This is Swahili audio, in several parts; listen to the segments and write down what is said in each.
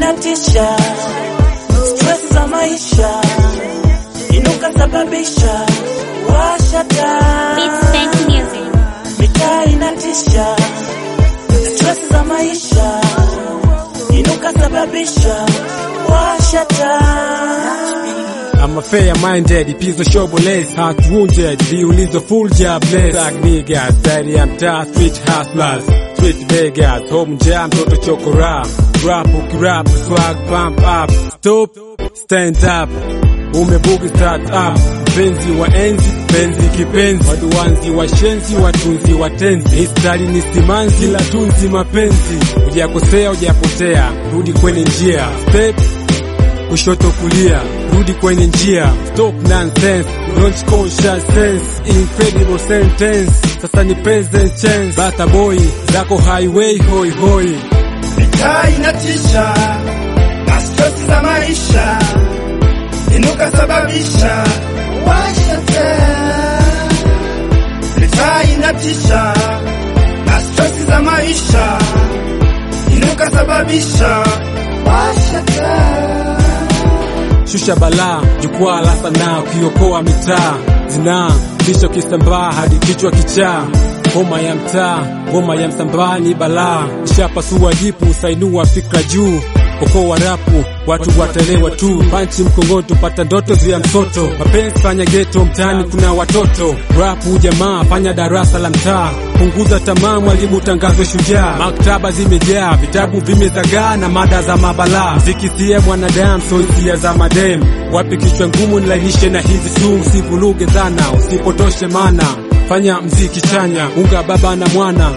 inatisha, stress za maisha inuka sababisha, washa taa. Beats Bank Music. Mitaa inatisha, stress za maisha inuka sababisha, washa taa. I'm a fair minded, piece of showboles, heart wounded, viulizo full jobless. Tag niggas, steady I'm tough, street hustlers, street beggars, home jam, mtoto chokora. Rap ukirap, swag pump up, stop, stand up. Umebugi start up, mpenzi wa enzi, penzi kipenzi, waduanzi washenzi, watunzi watenzi, histari ni simanzi, la tunzi mapenzi, hujakosea hujapotea, rudi kwenye njia, step kushoto kulia, rudi kwenye njia, stop nonsense, launch conscious sense, incredible sentence, sasa ni present tense, bata boy zako highway hoi hoi, Mitaa inatisha na stress za maisha, inuka sababisha, washa taa. Mitaa inatisha na stress za maisha, inuka sababisha, washa taa. shusha balaa, jukwaa la sanaa, ukiokoa mitaa, zinaa kichwa kisambaa hadi kichwa kichaa Homa ya mtaa, ngoma ya msambaa ni balaa, ishapasua jipu, sainua fikra juu Okoa rapu, watu watelewa tu, panchi mkongoto, pata ndoto vya msoto, mapenzi fanya geto, mtaani kuna watoto, rapu jamaa, fanya darasa la mtaa, punguza tamaa, mwalimu tangazo shujaa, maktaba zimejaa, vitabu vimezagaa na mada za mabalaa, zikisie mwanadamu, so hisia za madem, wapi kichwa ngumu, nilainishe na hizi tu, usivuluge dhana, usipotoshe mana, fanya mziki chanya, unga baba na mwana,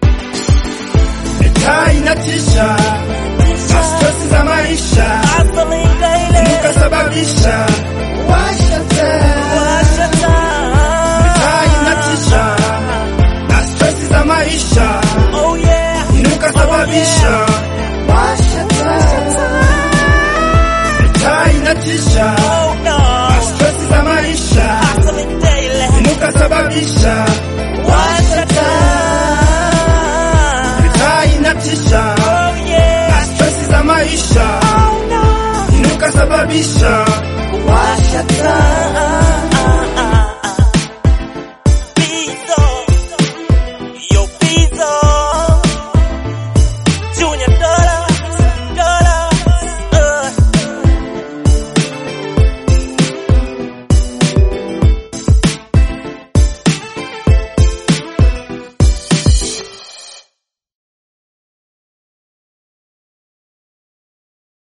Mitaa inatisha na stress za maisha, Hustling daily, inuka sababisha, washa taa. washa taa. Mitaa inatisha na stress za maisha, Oh yeah, inuka sababisha, washa taa. Mitaa inatisha oh na no, stress za maisha, hustling daily, inuka sababisha, washa taa. mitaa inatisha Oh yeah, na stress za maisha, oh no, inuka sababisha, washa taa.